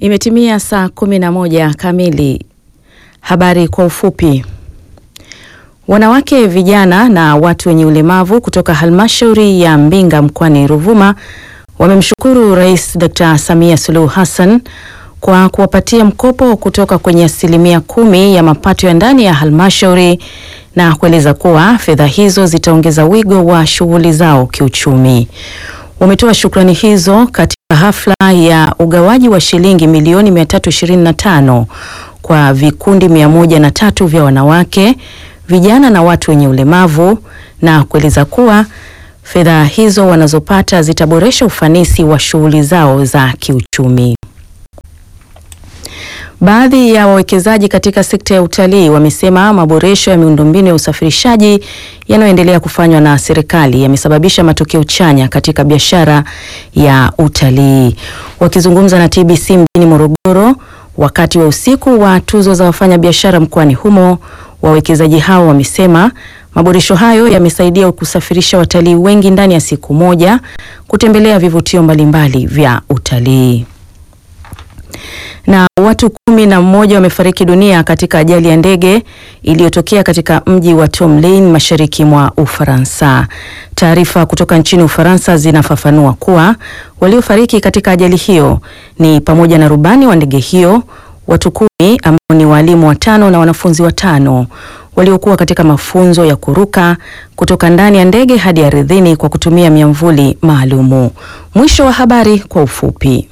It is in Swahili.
Imetimia saa kumi na moja kamili. Habari kwa ufupi. Wanawake, vijana na watu wenye ulemavu kutoka halmashauri ya Mbinga mkoani Ruvuma wamemshukuru Rais Dr. Samia Suluhu Hassan kwa kuwapatia mkopo kutoka kwenye asilimia kumi ya mapato ya ndani ya halmashauri na kueleza kuwa fedha hizo zitaongeza wigo wa shughuli zao kiuchumi. Wametoa shukrani hizo katika hafla ya ugawaji wa shilingi milioni 325 kwa vikundi mia moja na tatu vya wanawake, vijana na watu wenye ulemavu na kueleza kuwa fedha hizo wanazopata zitaboresha ufanisi wa shughuli zao za kiuchumi. Baadhi ya wawekezaji katika sekta ya utalii wamesema maboresho ya miundombinu ya usafirishaji yanayoendelea kufanywa na serikali yamesababisha matokeo chanya katika biashara ya utalii. Wakizungumza na TBC mjini Morogoro wakati wa usiku wa tuzo za wafanyabiashara mkoani humo, wawekezaji hao wamesema maboresho hayo yamesaidia kusafirisha watalii wengi ndani ya siku moja kutembelea vivutio mbalimbali vya utalii na watu kumi na mmoja wamefariki dunia katika ajali ya ndege iliyotokea katika mji wa Tomlin mashariki mwa Ufaransa. Taarifa kutoka nchini Ufaransa zinafafanua kuwa waliofariki katika ajali hiyo ni pamoja na rubani wa ndege hiyo, watu kumi ambao ni walimu watano na wanafunzi watano waliokuwa katika mafunzo ya kuruka kutoka ndani ya ndege hadi ardhini kwa kutumia miamvuli maalumu. Mwisho wa habari kwa ufupi.